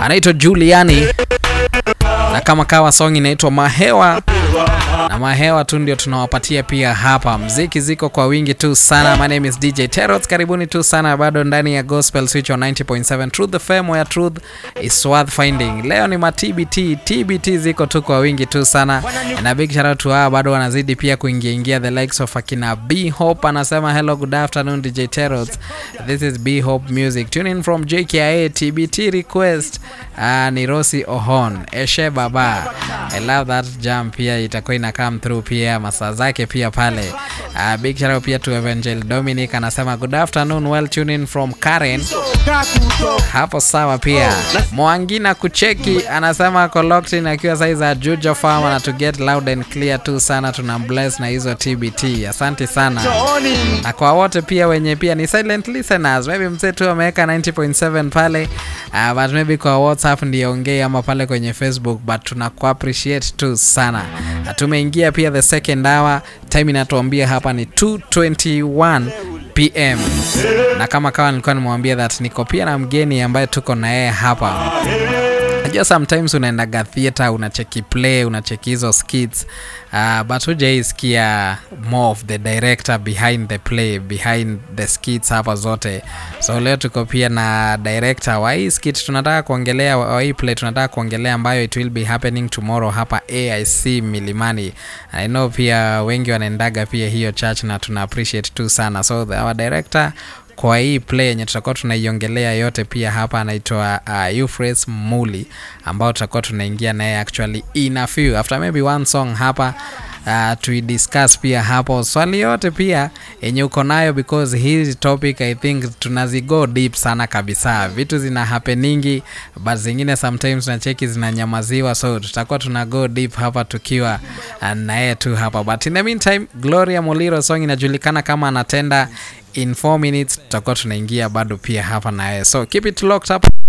anaitwa Juliani na kama kawa song inaitwa Mahewa na Mahewa tu ndio tunawapatia pia hapa. Mziki ziko kwa wingi tu sana. My name is DJ Terrot, karibuni tu sana bado ndani ya Gospel Switch on 90.7 Truth FM where truth is worth finding. Leo ni ma TBT, TBT ziko tu kwa wingi tu sana, na big shout out to hawa bado wanazidi pia kuingia ingia, the likes of akina B Hope anasema hello good afternoon DJ Terrot, this is B Hope Music, tune in from JKIA TBT request. Uh, ni Rosi Ohon Eshe Baba, I love that jam pia itakuwa ina come through pia masaa zake pia pale. Uh, big shout out pia to Evangel Dominic anasema good afternoon well tune in from Karen hapo sawa. Pia Mwangina kucheki anasema ako locked in akiwa saizi za Juja Farm na to get loud and clear tu sana, tuna bless na hizo TBT. Asante sana, na kwa wote pia wenye pia ni silent listeners, maybe mzee tu ameweka 90.7 pale uh, but maybe kwa WhatsApp ndio ongei ama pale kwenye Facebook, but tunaku appreciate tu sana. Na tumeingia pia the second hour, time inatuambia hapa ni 221 pm na kama kawa nilikuwa nimwambia that niko pia na mgeni ambaye tuko na yeye hapa. Najua sometimes unaendaga theater unacheki play unacheki hizo skits uh, but hujaisikia more of the director behind the play behind the skits hapa zote. So leo tuko pia na director wa hii skit tunataka kuongelea, wa hii play tunataka kuongelea ambayo it will be happening tomorrow hapa AIC Milimani. I know pia wengi wanaendaga pia hiyo church na tuna appreciate tu sana, so the, our director kwa hii play yenye tutakuwa tunaiongelea yote pia hapa anaitwa uh, Euphrates Muli ambao tutakuwa tunaingia naye actually in a few after maybe one song hapa uh, tuidiscuss pia hapo swali yote pia yenye uko nayo because hii topic I think tunazigo deep sana kabisa, vitu zina happeningi but zingine sometimes tunacheki zinanyamaziwa, so tutakuwa tuna go deep hapa tukiwa uh, naye tu hapa, but in the meantime Gloria Muliro song inajulikana kama anatenda in 4 minutes tutakuwa tunaingia bado pia hapa naye, so keep it locked up.